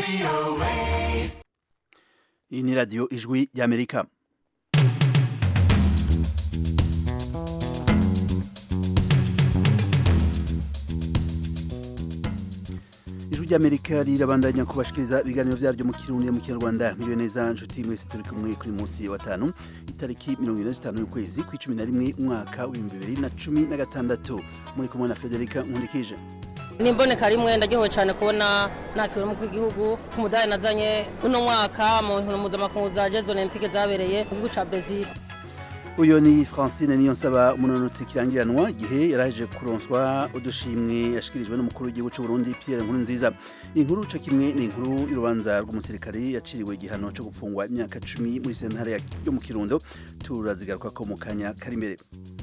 iyi ni radiyo ijwi ry'amerika ijwi ry'amerika rirabandanya kubashikiriza ibiganiro byaryo mu kirundi mu kinyarwanda miriwe neza nshuti mwese turi kumwe kuri munsi wa gatanu itariki mirongo ine na zitanu y'ukwezi kw'icumi na rimwe umwaka w'ibihumbi bibiri na cumi na gatandatu muri kumwe na federica nkundikije nimboneka rimwe ndaryohewe cyane kubona nakiriwe umukuru w'igihugu ku mudari nazanye uno mwaka mu nkino mpuzamakungu za jeux olympique zabereye mu gihugu ca Brazil uyu ni francine niyonsaba umunonotsi kirangiranwa igihe yaraje kuronswa udushimwe yashikirijwe n'umukuru w'igihugu cy'u Burundi Pierre Nkurunziza inkuru co kimwe ni inkuru y'urubanza rw'umusirikare yaciriwe igihano cyo gupfungwa imyaka cumi muri sentare yo mu kirundo turazigaruka ko mu kanya kari imbere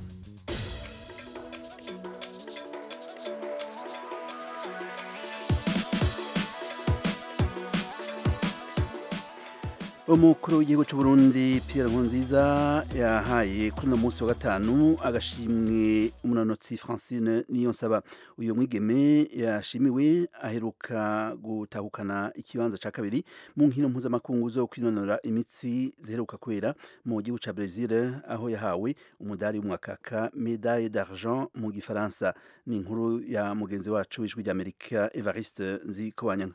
umukuru w'igihugu cy'u Burundi Pierre Nkurunziza yahaye kuri uno munsi wa gatanu agashimwe umunanotsi Francine Niyonsaba uyu mwigeme yashimiwe aheruka gutahukana ikibanza ca kabiri mu nkino mpuzamakungu zo kwinonora imitsi ziheruka kubera mu gihugu ca Brazil aho yahawe umudari w'umwakaka médaille d'argent mu gifaransa ni inkuru ya mugenzi wacu w'ijwi ry'Amerika Evariste Nzikobanyanga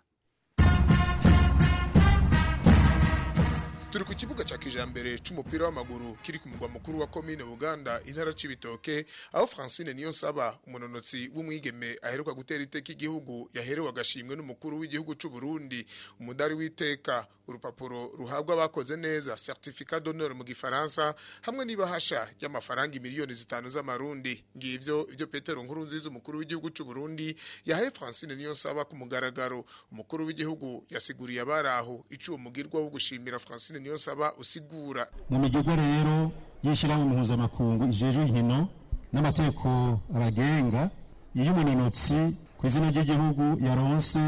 turi ku kibuga cya kijambere c'umupira w'amaguru kiri ku mugwa mukuru wa komine buganda intara c'ibitoke aho francine niyo nsaba umunonotsi w'umwigeme aheruka gutera iteka igihugu yaherewe agashimwe n'umukuru w'igihugu c'u Burundi umudari w'iteka urupapuro ruhabwa abakoze neza certificat d'honneur mu gifaransa hamwe n'ibahasha ry'amafaranga miliyoni zitanu z'amarundi ngivyo ivyo petero nkuru nziza umukuru w'igihugu c'u Burundi yahaye francine niyo nsaba ku mugaragaro umukuru w'igihugu yasiguriye abari aho ico uwo mugirwa wo gushimira francine niyo nsaba usigura mu migirwa rero y'ishyirahamwe mpuzamakungu ijejwe inkino n'amategeko abagenga iyo umunonotsi ku izina ry'igihugu yaronse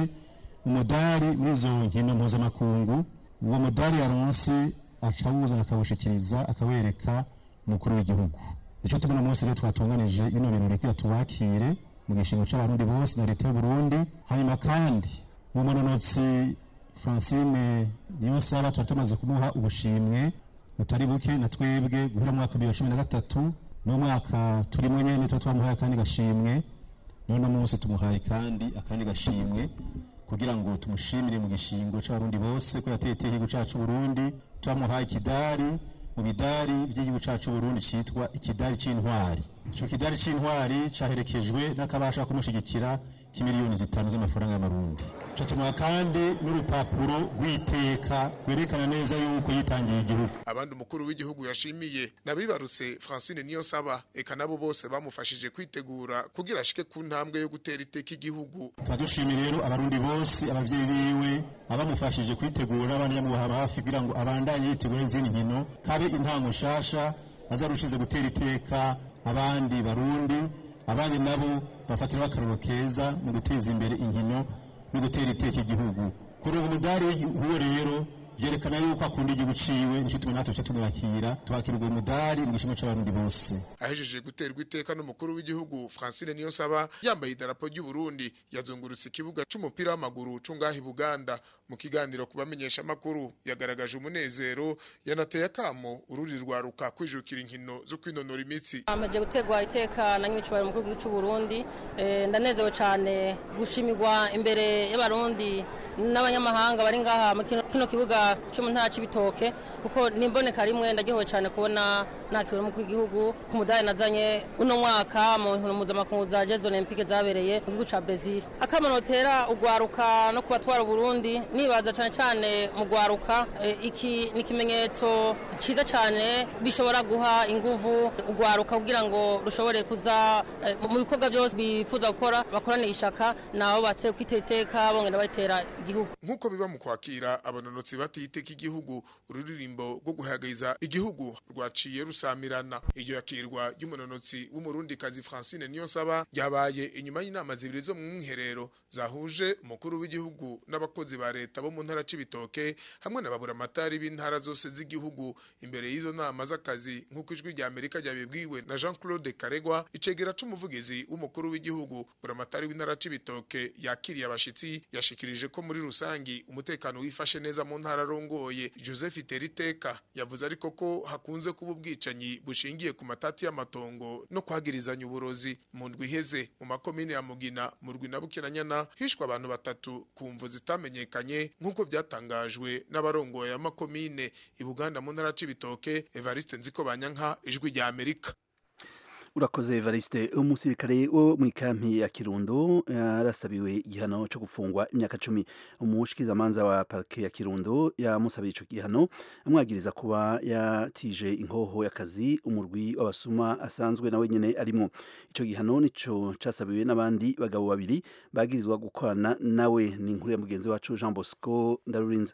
umudari muri izo nkino mpuzamakungu uwo mudari yaronse akawuzana akawushikiriza akawereka umukuru w'igihugu nicyo tubona munsi rero twatunganije bino bintu reka tubakire mu gishingo c'abarundi bose na leta y'uburundi hanyuma kandi uwo munonotsi francine niyo nsaba tuba tumaze kumuha ubushimwe butari buke na twebwe guhera mwaka bibiri cumi na gatatu n'umwaka turimo nyene tuba twamuhaye akandi gashimwe none munsi tumuhaye kandi akandi gashimwe kugira ngo tumushimire mu gishingo c'abarundi bose ko yateye igihugu cacu Burundi twamuhaye ikidari mu bidari by'igihugu cacu Burundi citwa ikidari c'intwari ico kidari c'intwari caherekejwe n'akabasha kumushigikira k'imiliyoni zitanu z'amafaranga y'amarundi tutuma kandi n'urupapuro rw'iteka rwerekana neza yuko yitangiye igihugu abandi umukuru w'igihugu yashimiye nabibarutse francine niyo nsaba eka nabo bose bamufashije kwitegura kugira ashike ku ntambwe yo gutera iteka igihugu turadushimiye rero abarundi bose abavyeyi biwe abamufashije kwitegura abandi yamubaha hafi kugira ngo abandanye yitegura izindi nkino kabe intango nshasha azarushize gutera iteka abandi barundi abandi nabo bafatiraho akaruro keza mu guteza imbere inkino no gutera iteka igihugu kuri ubu mudari w'uwo rero byerekana yuko akunda igihugu ciwe nico tuma natwe tuca tumwakira twakira ubwo mudari mu gishimo c'abarundi bose ahejeje guterwa iteka n'umukuru w'igihugu francine niyonsaba yambaye idarapo ry'u Burundi yazungurutse ikibuga c'umupira w'amaguru co ngaha i buganda mu kiganiro ku bamenyesha amakuru yagaragaje umunezero yanateye akamo ururi rwaruka kwijukira inkino zo kwinonora imitsi amaze gutegwa iteka na nyine cyubahiro umukuru w'igihugu cy'u Burundi eh, ndanezewe cyane gushimirwa imbere y'abarundi n'abanyamahanga bari ngaha mu kino kino kibuga cyo mu ntara c'ibitoke kuko nimboneka rimwe ndaryohewe cyane kubona nakiriwe umukuru w'igihugu ku mudari nazanye uno mwaka mu nkino mpuzamakungu za jeux olympique zabereye mu gihugu ca Brazil akamanotera ugwaruka no kubatwara Burundi nibaza cyane cyane mu gwaruka eh, iki ni ikimenyetso ciza cyane bishobora guha inguvu ugwaruka kugira ngo rushobore kuza eh, mu bikorwa byose bifuza gukora bakorane ishaka nabo batse kwiteteka bongera batera igihugu nk'uko biba mu kwakira abanonotsi batiteka igihugu ururirimbo rwo guhagayiza igihugu rwaciye rusamirana iryo yakirwa ry'umunonotsi w'umurundikazi francine niyonsaba ryabaye inyuma y'inama zibiri zo mu mwiherero zahuje umukuru w'igihugu n'abakozi ba leta bo mu ntara c'ibitoke hamwe na baburamatari b'intara zose z'igihugu imbere y'izo nama z'akazi nk'uko ijwi rya amerika ryabibwiwe na jean claude karegwa icegera c'umuvugizi w'umukuru w'igihugu buramatari w'intara c'ibitoke yakiriye abashitsi yashikirije ko muri rusangi umutekano wifashe neza mu ntara arongoye joseph teriteka yavuze ariko ko hakunze kuba ubwicanyi bushingiye ku matati y'amatongo no kwagirizanya uburozi mu ndwi iheze mu makomine ya mugina mu rwi na bukinanyana hishwe abantu batatu ku mvu zitamenyekanye nk'uko byatangajwe n'abarongoye amakomine i buganda mu ntara c'ibitoke evariste nziko banyanka ijwi rya amerika urakoze evariste umusirikare wo mu ikampi ya kirundo yarasabiwe igihano cyo gufungwa imyaka cumi umushikizamanza wa parike ya kirundo yamusabiye ico gihano amwagiriza kuba yatije inkoho y'akazi umurwi w'abasuma asanzwe nawe nyene arimwo ico gihano nico casabiwe n'abandi bagabo babiri bagirizwa gukorana nawe ni inkuru ya mugenzi wacu jean bosco ndarurinze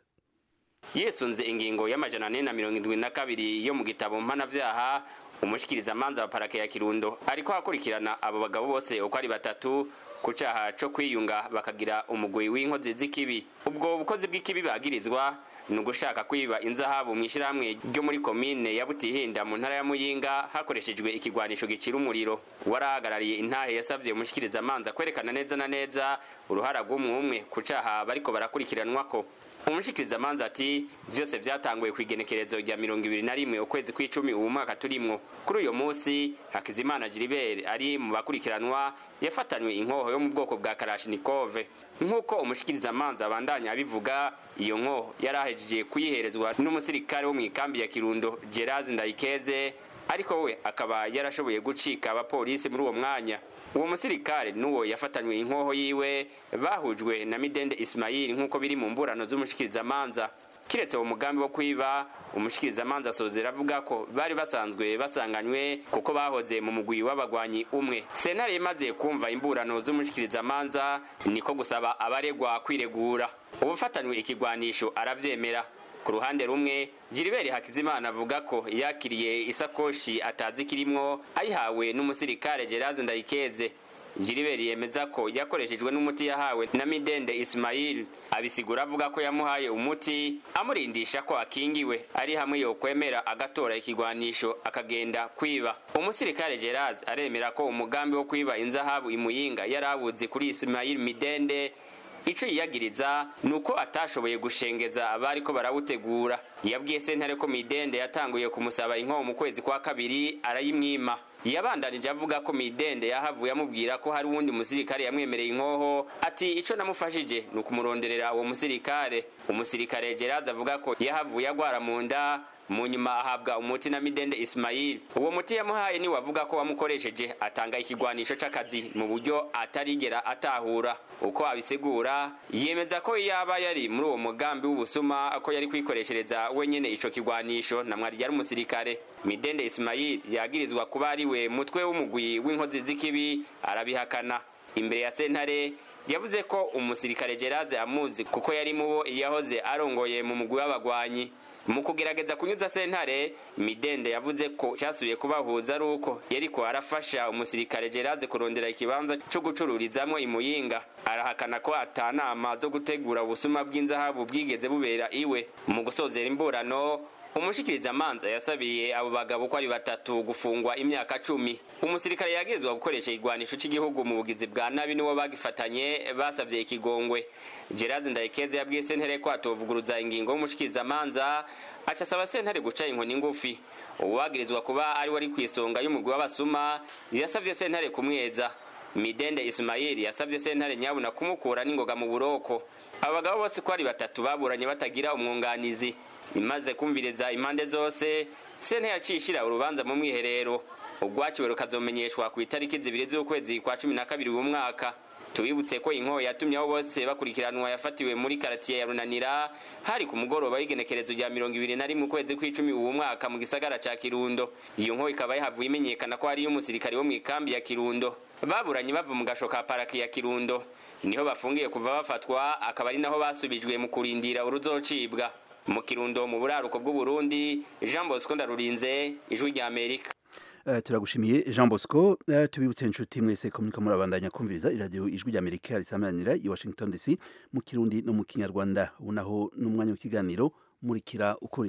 yisunze ingingo y'amajana ane na mirongo indwi na kabiri yo mu gitabo mpanavyaha umushikirizamanza wa parake ya kirundo ariko akurikirana abo bagabo bose uko ari batatu ku caha co kwiyunga bakagira umugwi w'inkozi z'ikibi ubwo bukozi bw'ikibi bagirizwa ni ugushaka kwiba inzahabu mw'ishirahamwe ryo muri komine ya butihinda mu ntara ya muyinga hakoreshejwe ikigwanisho gicira umuriro warahagarariye intahe yasavye umushikirizamanza kwerekana neza na neza uruhara rw'umwe umwe ku caha bariko barakurikiranwako umushikirizamanza ati vyose vyatanguye kw'igenekerezo rya mirongo ibiri na rimwe ukwezi kw'icumi uwu mwaka turimwo kuri uyo musi hakizimana jiribere ari mu bakurikiranwa yafatanywe inkoho yo mu bwoko bwa karashinikove nk'uko umushikirizamanza abandanya abivuga iyo nkoho yari ahejeje kuyiherezwa n'umusirikare wo mu ikambi ya kirundo gerazi ndayikeze ariko we akaba yarashoboye gucika abapolisi muri uwo mwanya uwo musirikare n'uwo yafatanywe inkoho yiwe bahujwe na midende isimayili nk'uko biri mu mburano z'umushikirizamanza kiretse uwo mugambi wo kwiba umushikirizamanza asozera avuga ko bari basanzwe basanganywe kuko bahoze mu mugwi w'abagwanyi umwe sentare imaze kumva imburano z'umushikirizamanza niko gusaba abaregwa kwiregura ubufatanywe ikigwanisho aravyemera ku ruhande rumwe jiriberi hakizimana avuga ko yakiriye isakoshi atazi kirimwo ayihawe n'umusirikare geraze ndayikeze jiriberi yemeza ko yakoreshejwe n'umuti yahawe na midende isimayili abisigura avuga ko yamuhaye umuti amurindisha ko akingiwe ari hamwe yokwemera agatora ikigwanisho akagenda kwiba umusirikare geraze aremera ko umugambi wo kwiba inzahabu imuyinga yari awuzi kuri isimayili midende ico yiyagiriza ni uko atashoboye gushengeza abari ko barawutegura yabwiye sentare ko midende yatanguye kumusaba inkoho mu kwezi kwa kabiri arayimwima yabandanije avuga ko midende yahavuye amubwira ko hari uwundi musirikare yamwemereye inkoho ati ico namufashije ni ukumuronderera uwo musirikare umusirikare gerazi avuga ko yahavuye agwara mu nda mu nyuma ahabwa umuti na midende isimayili uwo muti yamuhaye niwe avuga ko wamukoresheje atanga ikigwanisho c'akazi mu buryo atarigera atahura uko abisigura yemeza ko yaba yari muri uwo mugambi w'ubusuma ko yari kwikoreshereza wenyene ico kigwanisho na mwari yari umusirikare midende isimayili yagirizwa kuba ari we mutwe w'umugwi w'inkozi z'ikibi arabihakana imbere ya sentare yavuze ko umusirikare geraze amuzi kuko yari mubo yahoze arongoye mu mugwi w'abagwanyi mu kugerageza kunyuza sentare midende yavuze ko cyasubiye kubahuza ari uko yariko arafasha umusirikare geraze kurondera ikibanza co gucururizamwo imuyinga arahakana ko atanama zo gutegura ubusuma bw'inzahabu bwigeze bubera iwe mu gusozera imburano umushikirizamanza yasabiye abo bagabo ko ari batatu gufungwa imyaka cumi umusirikare yagirizwa gukoresha igwanisho cy'igihugu mu bugizi bwa nabi niwo bagifatanye basavye ikigongwe gerazi ndayikeze yabwiye sentare ko atovuguruza ingingo y'umushikirizamanza aca asaba sentare guca inkoni ngufi uwagirizwa kuba ari wari kw'isonga y'umugwi w'abasuma yasavye sentare kumweza midende isimayili yasavye sentare nyabuna kumukura n'ingoga mu buroko abo bagabo bose ko ari batatu baburanye batagira umwunganizi imaze kumviriza impande zose sentare yaciye ishira urubanza mu mwiherero urwaciwe rukazomenyeshwa ku itariki zibiri z'ukwezi kwa cumi na kabiri uyu mwaka tubibutse ko inkoho yatumye abo bose bakurikiranwa yafatiwe muri karatiye ya runanira hari ku mugoroba w'igenekerezo rya mirongo ibiri na rimwe ukwezi kw'icumi uwo mwaka mu gisagara ca kirundo iyo nkoho ikaba yahavuye imenyekana ko hariyo umusirikare wo mu ikambi ya kirundo baburanye bava mu gasho ka paraki ya kirundo niho bafungiye kuva bafatwa akaba ari naho basubijwe mu kurindira uruzocibwa mu kirundo mu buraruko bw'uburundi jean bosco ndarurinze ijwi rya amerika Uh, turagushimiye Jean Bosco uh, tubibutse inshuti mwese ko muriko murabandanya kumviriza iradiyo ijwi rya Amerika risamanira i Washington DC mu kirundi no mu kinyarwanda ubu naho n'umwanya w'ikiganiro murikira ukuri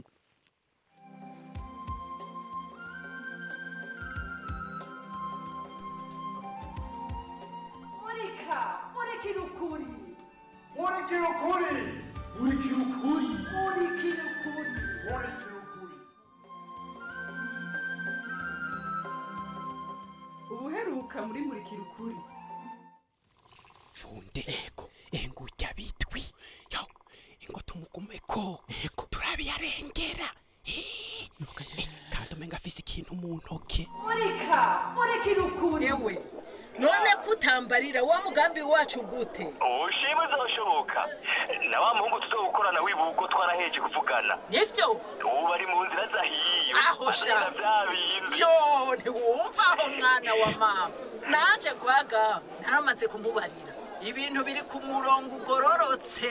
murika murikira ukuri murika murikira ukuri murikira ukuri murikira ukuri murikira ukuri ubuheruka muri murikira ukuri funde ego engurya bitwi yo ingo tumugumeko ego turabiyarengera Eh, eh, kandi umenga afise ikintu mu ntoke murika murikira ukuri yewe none kutambarira wa mugambi wacu gute ubushimwe uzoshoboka na wa muhungu tuzogukorana wibuko twaraheje kuvugana nivyo ubu bari mu nzira zahiyo Aho sha. Azana vya bindi yo ntiwumva aho mwana wa mama naje gwaga naramaze kumubarira ibintu biri ku murongo ugororotse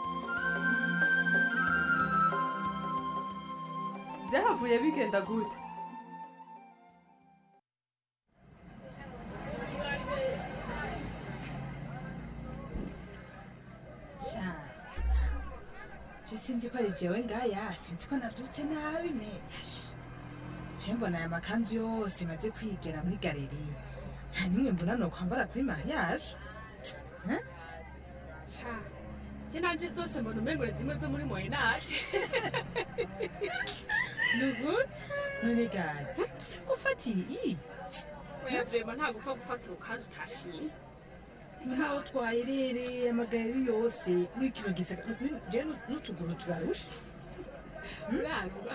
byahavuye bigenda gute sha je sinzi ko ari jewe ngaya sinzi ko nabyutse nabi me je mbona aya makanzu yose maze kwigera muri galeri nta nimwe mbona nokwambara kuri mariage sha je nanje zose mbona umengo ni zimwe zo muri moyenage nugu none gari dupfe gufatiye iyi oya vrema nta gupfa gufata urukanzu utashimye nkaho twayirereye amagareri yose muri kino gisaka jewe n'utuguru turarusha urarura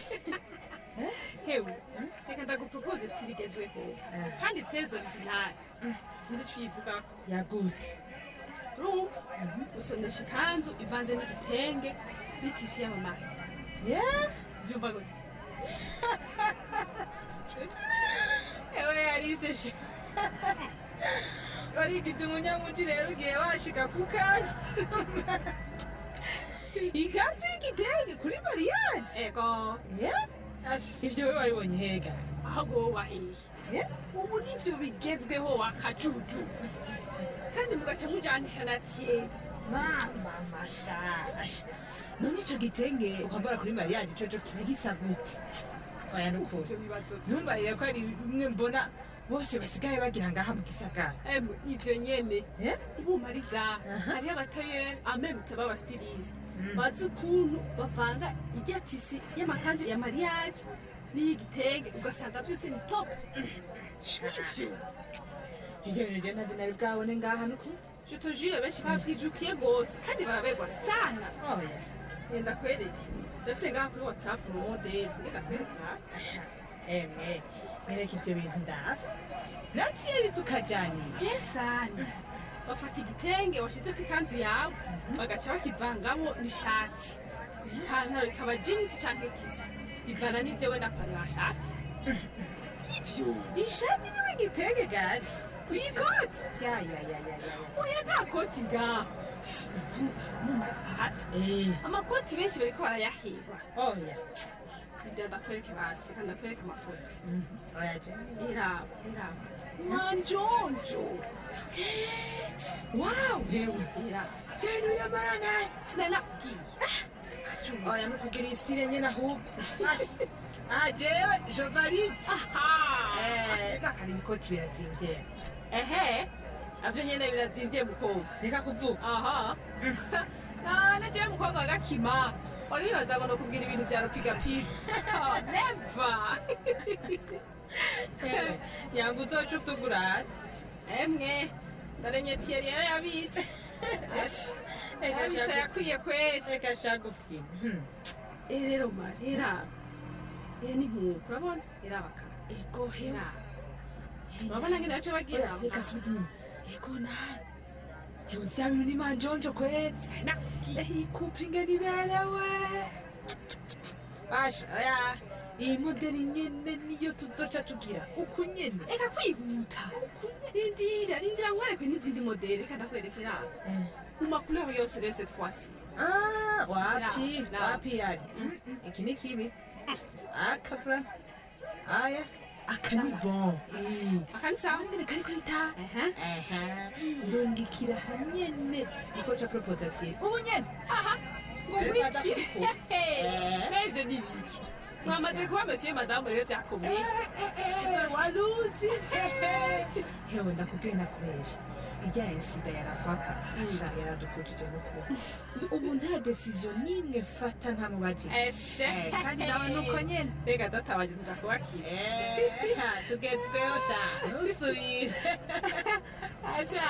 hewe reka ndagupropose stili igezweho kandi sezo original sinzi ico uyivugako yagute urumva usonesha ikanzu ivanze n'igitenge n'itishu y'amamara byumva gute ewe yarise sha warigize umunyamuji rero ugiye washika ku kanya ikanzu y'igitenge kuri mariage ego ivyo we wabibonye hega ahubwo wowe wahiye ubu nivyo bigezweho wakajuju kandi mugaca mujanisha na tiye mama mashasha none ico gitenge ukwambara kuri mariage coco kiba gisa gute oya nukuri ivyo bibazo ntumbarire ko ari bimwe mbona bose basigaye bagira ngaha mu gisagara Emwe, ivyo nyene ibumariza hariho abatayeri amemite b'abastiliste bazi ukuntu bavanga irya tisi y'amakanzu ya mariage n'iy'igitenge ugasanga byose ni top ivyo bintu je ntabwo nari bwabone ngaha nukuri je te jure benshi bavyijukiye gose kandi barabegwa sana oya ngenda kwereke ndafise ngaha kuri whatsapp mu modeli ngenda kwereka emwe nereka ivyo bintu ndaba natiyeri tukajanisha yesani bafata igitenge washizeko ikanzu yawe bagaca bakivangamo n'ishati ipantaro ikaba jeans canke tisu bivana n'ivyo we na pare washatse ivyo ishati niwe igitenge gari uyikoti ya ya ya ya ya oya nta koti ngaho ahatse amakoti benshi bariko barayahirwa oya nda ndakwereke basi kandi ndakwereke amafoto oya je iraba iraba manjonjo wow hewe iraba cyane biramaranganye sinanakubwiye oya nukugira isitire nyene ahubwo aha jewe je valide nakari ibikoti birazimvye ehe navyo nyene birazimvye mukobwa reka kuvuga aha nane jewe mukobwa wa gakima wari wibaza ngo nokubwira ibintu vya rupigapiga Oh, never yanga uzoca utugurane emwe ndaremye tiyeri yari yabitse yabitse yakwiye kwezi reka shaka ufyina Eh, rero mari iraba eh ni nkuko urabona irabaka ego hewe urabona ngene bace bagira reka subiza inyuma ego nani hewe vya bintu ni manjonjo kwezi iyi couple ingene iberewe basha oya iyi modeli nyene niyo tuzoca tugira uku nyene reka kwihuta rindira rindira nkwereke n'izindi modeli reka ndakwereka iraba mu macouleur yose rero cette fois-ci Ah, wapi Na- wapi yani iki ni kibi akavura aya aka ni bon aka ni sawa nyene kari kwita ndongikira hanyene niko ca propose ati ubu nyene aha Reka ubiki ndakukura. n'ivyo ni biki mwamaze kuba monsieur madamu rero vyakomeye waruzi hewe ndakubwiye nakoresha ijya insida yarafakasisha yaradukujije n'ukuri ubu nta decision n'imwe mfata ntamubajije eshe Eh, kandi nawe nuko nyene reka databaje tuja kubakira Eh, ha, tugezweho sha ntusubire asha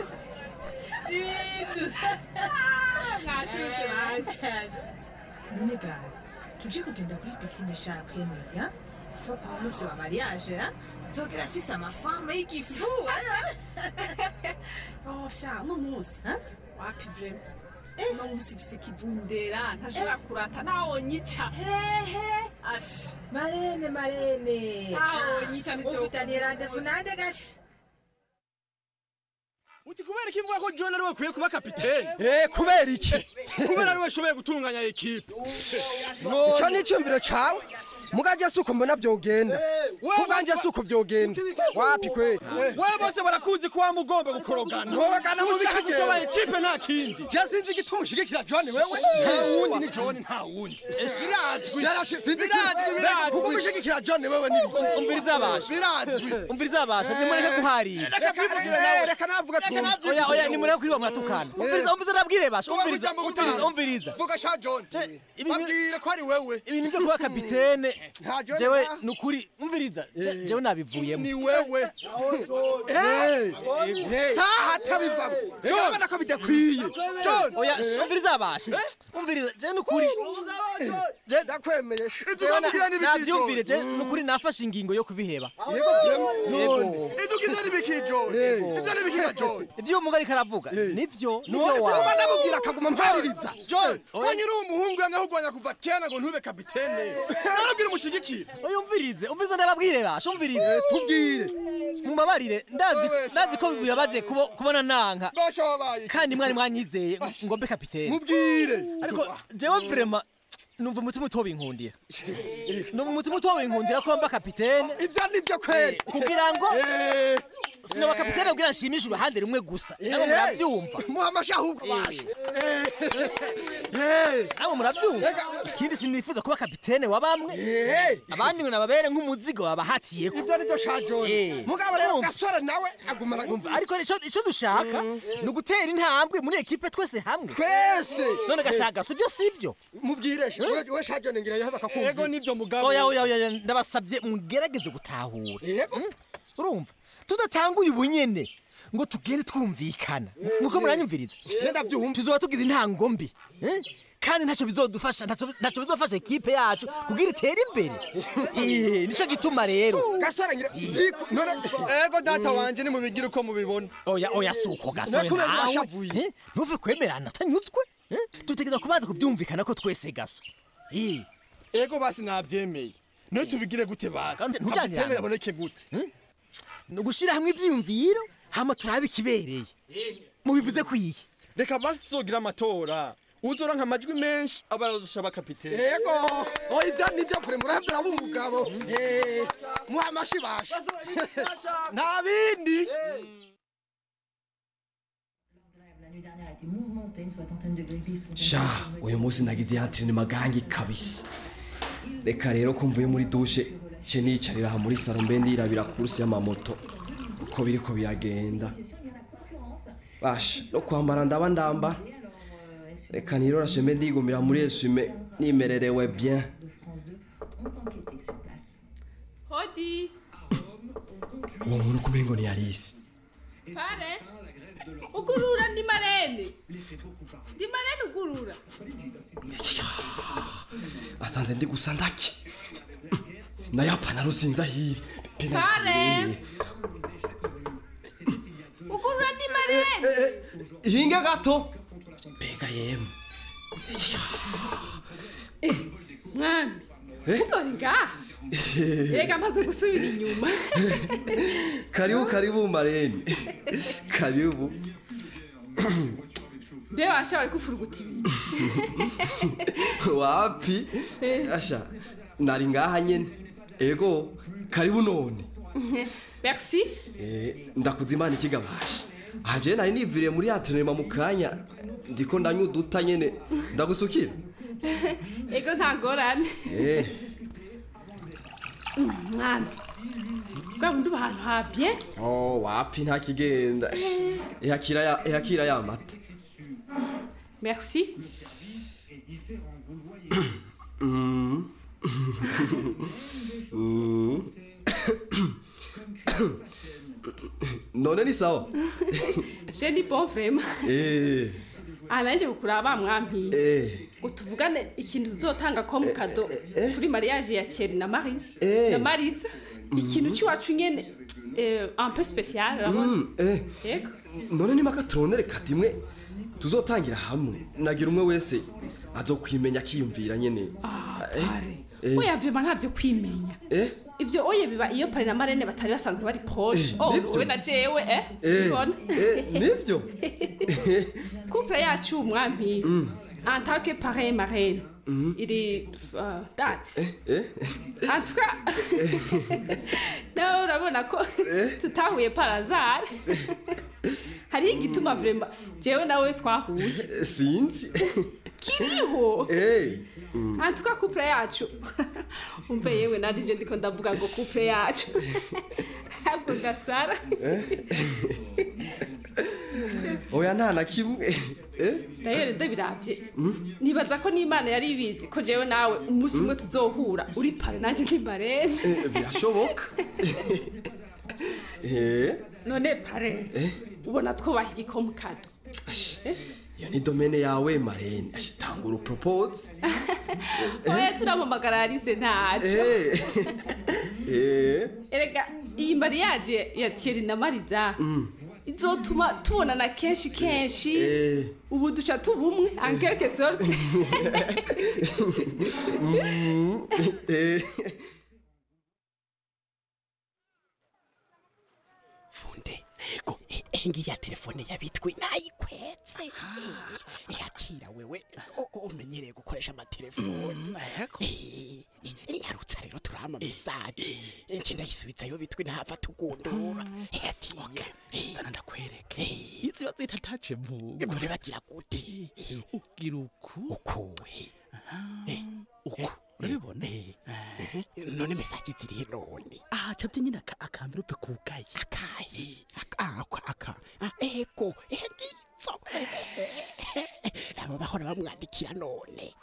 ibintu mwashushe basi none gawe tuje kugenda kuri pisine sha kwemera fa kwa musi wa mariage ha? nzogera afise amafame y'igifu oh sha uno munsi wapi vrema uno munsi mfise ikivundera ntashobora kurata naho nyica hehe asha marene marene naho nyica nivyo ufitaniye randevu nande gasha uti kubera iki mvuga ko john ariwe akwiye kuba kapiteni Eh, kubera iki kubera ariwe ashoboye gutunganya ekipe icyo ni icyumviro cyawe muganje si uko mbona byogenda kubwanje si uko byogenda wapi kwe wewe bose barakuzi ko wamugomba gukorogana Nkorogana mu biki jewe? kuba ekipe nta kindi je sinzi igituma ushigikira john wewe nta wundi ni john nta wundi birazwi sinzi birazwi birazwi kuba ushigikira john wewe ni biki umviriza abasha birazwi umviriza abasha nimureke guharira reka kwivugire nawe reka navuga twumve oya oya nimureke kuriwa muratukana umviriza umviriza nabwire basha umviriza umviriza umviriza vuga sha john babwire ko ari wewe ibintu byo kuba kapitene Nta John jewe nta- nukuri umviriza je- jewe nabivuyemo ni wewe saha atabivamo urabona ko bidakwiye john oya sh- umviriza abasha umviriza je nukuri je ndakwemeye jewe na- ukamubwira n'ibiki, navyumvire je nukuri nafashe ingingo yo kubiheba yego none ibyo ugize n'ibiki john ibyo n'ibiki john ivyo umugabo ariko aravuga nivyo nivyo none se wawe mama namubwira akaguma mpaririza john ko nyiri umuhungu yamye ahugwanya kuva kera ngo ntube kapitene narabwira umushigikire oya umvirize umvirize ndababwire basha umvirize tubwire mubabarire ndazi ndazi ko bibabaje kubo- kubona nanka basha wabaye kandi mwari mwanyizeye ngo mbe kapitene mubwire ariko jewe vrema numva umutima utobinkundira numva umutima utobinkundira ko mba kapitene ibyo nibyo kweli kugira ngo sinaba kapitene kugira nshimishe uruhande rumwe gusa namwe muravyumva muha amashi ahubwo basha namwe muravyumva ikindi sinifuza kuba kapitene wa bamwe abandi ngo nababere nk'umuzigo babahatiyeko ibyo nibyo sha john Eh. mugabo rero Urumva? gasore nawe agumana Umva, ariko ico ico dushaka ni ugutera intambwe muri ekipe twese hamwe twese none gashaka sivyo sivyo mubwire we- we sha john ngira yahaba yego kakumva nibyo mugabo oya oya oya ndabasabye mugerageze gutahura yego urumva tudatanguye ubunyene ngo tugende twumvikana nuko muranyumviriza ndabyumva tuzoba tugize intango mbi eh? kandi ntacyo bizodufasha ntacyo ntacyo bizofasha ekipe yacu kugira itere imbere Eh, nico gituma rero gasore ngira Ziku- none ego data wanje nimubigire uko mubibona oya oya suko gasore Nakubera nawe mwashavuye. eh? ntuve kwemerana utanyuzwe eh? dutegereza kubanza kubyumvikana ko twese gaso Eh, ego basi navyemeye niyo tubigire gute basi Kandi ntujyanirane. kapitene yaboneke gute ni ugushyira hamwe ibyiyumviro hama turabe ikibereye mubivuze kwiye reka basi tuzogira amatora uzoranka amajwi menshi aba aradusha abakapitene yego oya ibyo nibyo kure murahavye uraba umugabo Eh, muha amashi basha nta bindi sha uyu munsi nagize yantire ni magangi kabisa reka rero ko mvuye muri dushe ce niyicarira aha muri saro mbe ndirabira kursi y'amamoto uko biriko biragenda basha no kwambara ndaba ndambara reka nirorashe mbe ndigumira muri esume nimererewe bien hodi uwo muntu kumengo ni yarisi pare ugurura ndi marene ndi marene ugurura asanze ndi gusa ndaki nayo apantaro sinzi ahiri pare ugurura ndi marene ihinge gato mbega yemwe mwami ntore ngaha rega mpaze gusubira inyuma karibu karibu marene karibu mbe basha bari kufuruguta ibintu wapi asha nari ngaha nyene ego karibu none merci Eh, ndakuza imana ikigabasha aha jewe nari niviriye muri atrenema mu kanya ndiko ndanywa uduta nyene ndagusukira ego nta ngorane Eh, mwami bwa bundi uba ahantu habye oh wapi nta kigenda ihakira ya ihakira ya mata merci Mm. Mm. none ni sawa je ni bon vraiment eh aha nanjye kukuraba mwampiye eh ngo tuvugane ikintu tuzotanga ko mu kado kuri mariage ya Thierry na Marise Eh. na Maritza ikintu cy'iwacu nyene eh, un peu spécial urabona Mm, eh yego none nimaka turondere kati imwe tuzotangira hamwe nagira umwe wese azokwimenya akiyumvira nyene Eh, eh, oya vyema ntabyo kwimenya eh ivyo oye biba iyo pari na marene batari basanzwe bari poshe Eh, oh nivyo. wowe na jewe eh eh ubona eh, nivyo couple yacu umwampi Mm. en tant que parrain marraine iri uh, date eh en tout cas nawe urabona ko tutahuye par hasard hariho igituma vrema jewe nawe twahuye Eh, sinzi kiriho eh mm. en tout cas couple yacu umve yewe narivyo ndiko ndavuga ngo couple yacu ahubwo gasara oya nta na kimwe eh dayere ndabiravye nibaza ko n'imana yari ibizi ko jewe nawe umunsi umwe tuzohura uri pare nanjye ndi marene Eh, birashoboka eh none pare eh ubona twubaha igikomu kado Eh? iyo ni domene yawe marene Ashi, tangura upropose oya turamamagara yarise ntaco eh eh erega iyi mariage ya Thierry na mariza mm. izotuma tubonana kenshi kenshi eh ubu duca tubumwe en quelque sorte Mm, eh funde go engi ya telefone yabitwi nayikwetse yakira wewe o- o- umenyereye gukoresha amatelefoni Eh, eh, nyarutsa rero turahama mesaje nce ndayisubizayo bitwi ntava tugundura yaciye zana ndakwereke iziba zita tace mvugo gore bagira gute ugira uku ukuwe uku urabibona none mesaje ziri none aha cabye nyine aka akamvirope kugaye akahe aka aka Ah, ego egizo nabo bahora bamwandikira none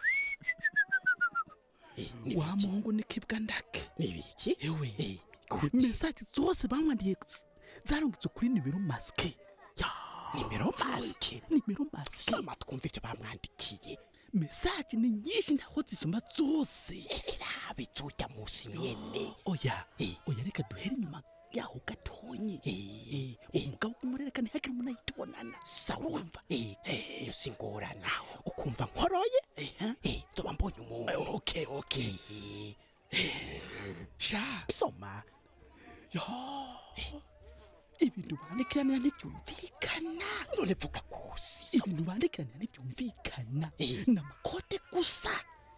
wa mungu nikibwa ndake nibiki ewe mesaje zose bamwandiye zarungitse kuri nimero masike nimero masike nimero masike soma twumva ivyo bamwandikiye mesaje ni nyinshi ntaho zisoma zose rabe zujya musi nyene oya oya reka duhere inyuma yaho gatonye umugabo kumurereka ntihagire umuntu ayitubonana sawumva iyo si ngorana ukumva nkoroye nzoba mbonye umuntu okay okay sha soma yo ibintu bandikiranira ntibyumvikana none vuga kusi ibintu bandikiranira ntibyumvikana ni amakote gusa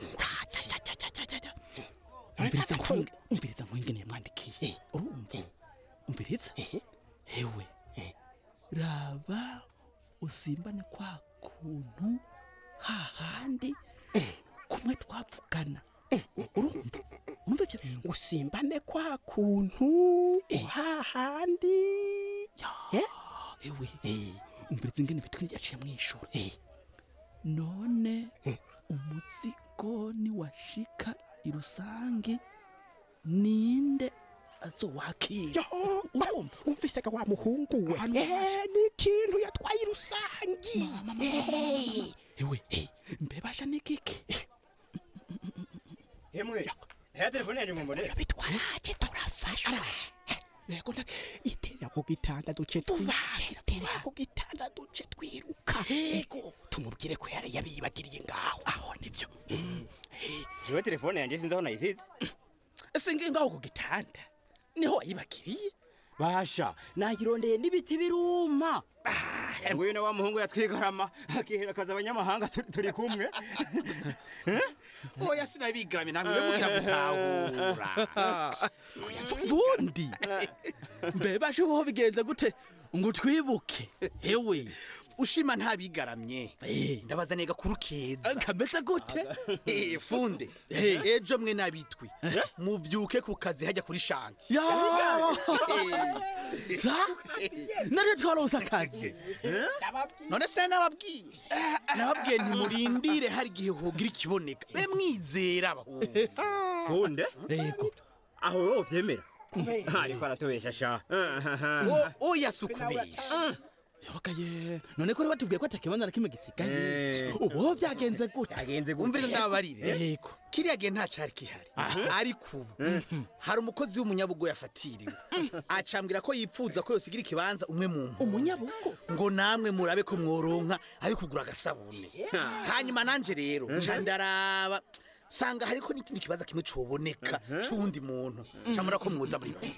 umviriza nkwinge umviriza nkwinge yamwandikiye urumva umviriza hewe raba usimbane kwa kuntu hahandi kumwe twavugana urumva urumva ibyo bintu usimbane kwa kuntu hahandi ewe umviriza ingene bitwi yaciye mu ishuri none umuzigo niwashika irusange ninde azowakira urumva umvisega wa muhungu we Eh, ni ikintu yatwaye irusangi Eh, ewe mbebasha n'igiki Hemwe, haya telefone yanjye mumbonera. bitwaraje turafashwa yego nda iterera ku gitanda duce iterera ku gitanda duce twiruka yego tumubwire ko yari yabiyibagiriye ngaho aho nibyo Jewe telefone yanjye sinzi aho nayisize. singi ngaho ku gitanda niho wayibagiriye Basha, nagirondeye n'ibiti biruma. Nguyu na wa muhungu yatwigarama akihera akaza abanyamahanga turi- turi kumwe. oya sinabigarame namwe mugira gutahura vundi mbebashe ubaho bigenze gute ngo twibuke ewe ushima ntabigaramye ndabaza nega kuri keza kameze gute Eh, funde Eh. ejo mwe nabitwi muvyuke ku kazi hajya kuri shanti Ya! za nari twaronse akazi none sinari nababwiye nababwiye ntimurindire hari igihe hogira ikiboneka be mwizera abahungu funde yego aho wowe uvyemera ariko aratubesha sha O- oya si ukubesha yabagaye none ko batubwiye ko atakibanza na kimwe gisigaye Eh. ubu byagenze gute byagenze umviriza ndababarire yego kiriya gihe nta cari kihari ariko ubu hari umukozi w'umunyabugo yafatiriwe acambwira ko yipfuza ko yosigira ikibanza umwe mu mpunzi umunyabugo ngo namwe murabe ko mworonka ayo kugura agasabune hanyuma nanje rero nca ndaraba sanga hariko n'ikindi kibazo kimwe coboneka c'uwundi muntu camura ko mwoza muri bane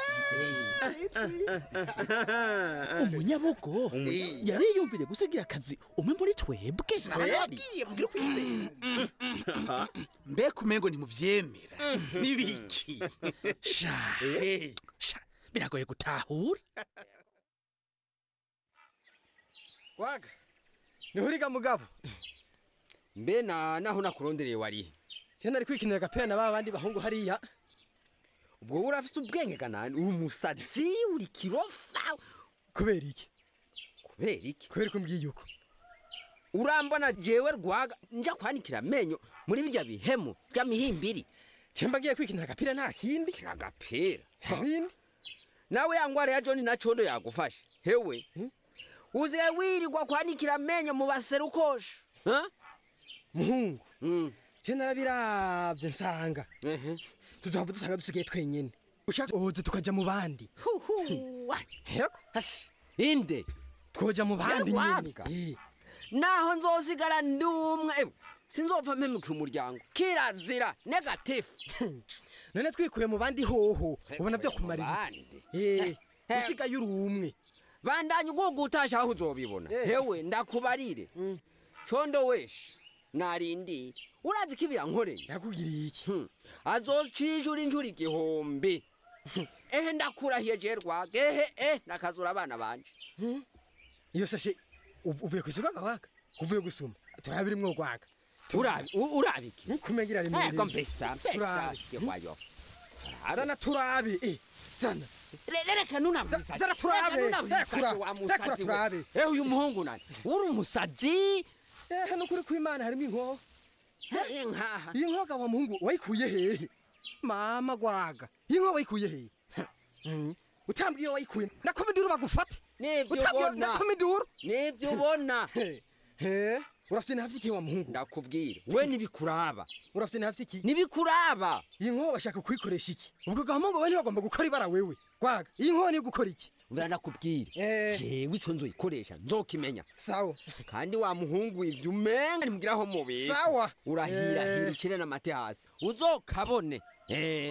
umunyabugo yari yumvire gusigira akazi umwe muri twebwe nababwiye mugire kwizera mbega umengo ntimuvyemera nibiki sha Eh. sha biragoye gutahura waga nihuriga mugabo mbe na naho nakurondereye wari je nari kwikinira agapira na ba bandi bahungu hariya ubwo wowe urafise ubwenge kanani uri umusazi uri kirofa kubera iki kubera iki kubera ko mbwiye uko urambona jewe rwaga nja kwanikira amenyo muri birya bihemu by'amihimbiri cemba ngiye kwikinira agapira nta kindi agapira bindi nawe yangwara ya John na condo yagufashe hewe uziye wirirwa kwanikira amenyo mu baserukosha muhungu je narabiravye nsanga tuzohava dusanga dusigaye twenyene ushatse uhoze tukaja mu bandi yego inde twoja mu bandi nyene Yarwaga. naho nzosigara ndi umwe ewe, sinzopfa mpemuka umuryango kirazira negatifu none twikuye mu bandi hoho ubona byo kumarira eh usigaye uri umwe bandanye ugugu utasha aho uzobibona hewe ndakubarire condo weshe narindire urazi ko ibi yankoreye yakugiriye iki azocijura injura igihumbi ehe ndakurahiye je rwage ehe eh nakazura abana banje iyo sashe uv- uvuye ku isoko gawaga uvuye gusuma turabira imwo gwaga urabi u- urabi iki kumengira rimwe ego mbesa mbesa yehwayo zana turabe eh zana reka nunabwisaje zara turabe rekura rekura turabe ehe uyu muhungu nani uri umusazi ehe nukuri kw'imana harimo inkoho inkaha iyi nkoga wa muhungu wayikuye hehe mama gwaga iyi nkoho wayikuye hehe Hmm. utambwiye iyo wayikuye nakoma induru bagufate nivyo Utambwiye- ubona nakoma induru nivyo ubona he urafite ntavyikiye wa muhungu ndakubwira we nibikuraba urafite ntavyiki nibikuraba iyi nkoho bashaka kuyikoresha iki ubwo gahamungu we ntibagomba gukora ibara wewe gwaga iyi nkoho niyo gukora iki mbera ndakubwira jewe ico nzoyikoresha nzokimenya sawa kandi wa muhungu ivyo umenga nimugiraho mubiri Sawa. urahirahira Eh. ukire n'amate hasi uzokabone eh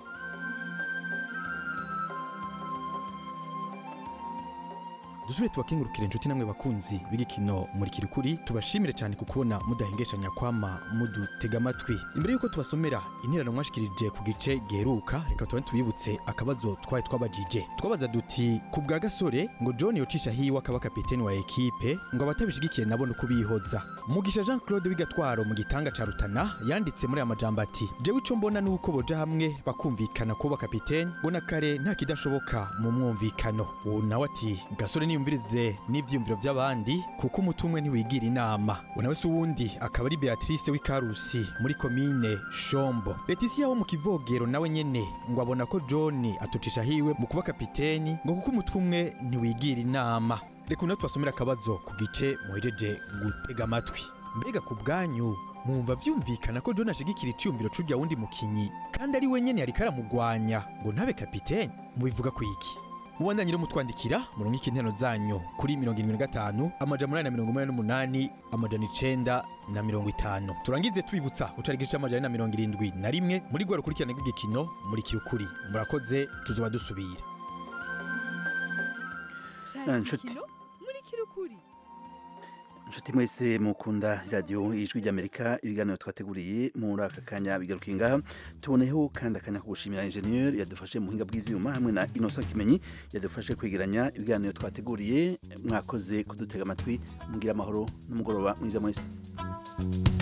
dusubire tubakengurukire inshuti namwe bakunzi b'igikino muri kirukuri tubashimire cyane ku kubona mudahengeshanya kwama mudutega amatwi imbere y'uko tubasomera interano mwashikirije ku gice giheruka reka tubane tubibutse akabazo twari twabajije twabaza duti ku bwa gasore ngo john yocisha hiwe akaba kapiteni wa ekipe ngo abatabishigikiye nabo ni ukubihoza mugisha jean claude w'igatwaro mu gitanga ca rutana yanditse muri aya majambo ati jewe ico mbona ni uko boja hamwe bakumvikana kuba kapiteni ngo na kare nta kidashoboka mu mwumvikano uwo nawe ati gasore niyumvirize n'ivyiyumviro by'abandi kuko umutumwe ntiwigira inama uwo nawe si uwundi akaba ari beatrice w'ikarusi muri komine shombo letisiya wo mu kivogero nawe nyene ngo abona ko john atucisha hiwe mu kuba kapiteni ngo kuko umutumwe ntiwigira inama reka uno tubasomera akabazo ku gice muhejeje gutega amatwi mbega ku bwanyu mwumva vyumvikana ko john ashigikira iciyumviro c'urya wundi mukinyi kandi ari we nyene yariko aramugwanya ngo ntabe kapiteni mubivuga ku iki mubandanye rero mutwandikira murungike interano zanyu kuri mirongo irindwi na gatanu amajana umunani na mirongo umunani n'umunani amajana icenda na mirongo itanu turangize tubibutsa ucari igice c'amajana ane na mirongo irindwi na rimwe muri rwa rukurikirane rw'igikino muri kirukuri murakoze tuzoba dusubira Ah, nshuti muri kirukuri inshuti mwese mukunda radiyo ijwi ry'amerika ibiganiro twateguriye muri aka kanya bigarukiye ngaha tuboneyeho kandi akanya ko gushimira injeniyeri yadufashe mu buhinga bw'ibyuma hamwe na inosa kimenyi yadufashe kwegeranya ibiganiro twateguriye mwakoze kudutega amatwi mugira amahoro n'umugoroba mwiza mwese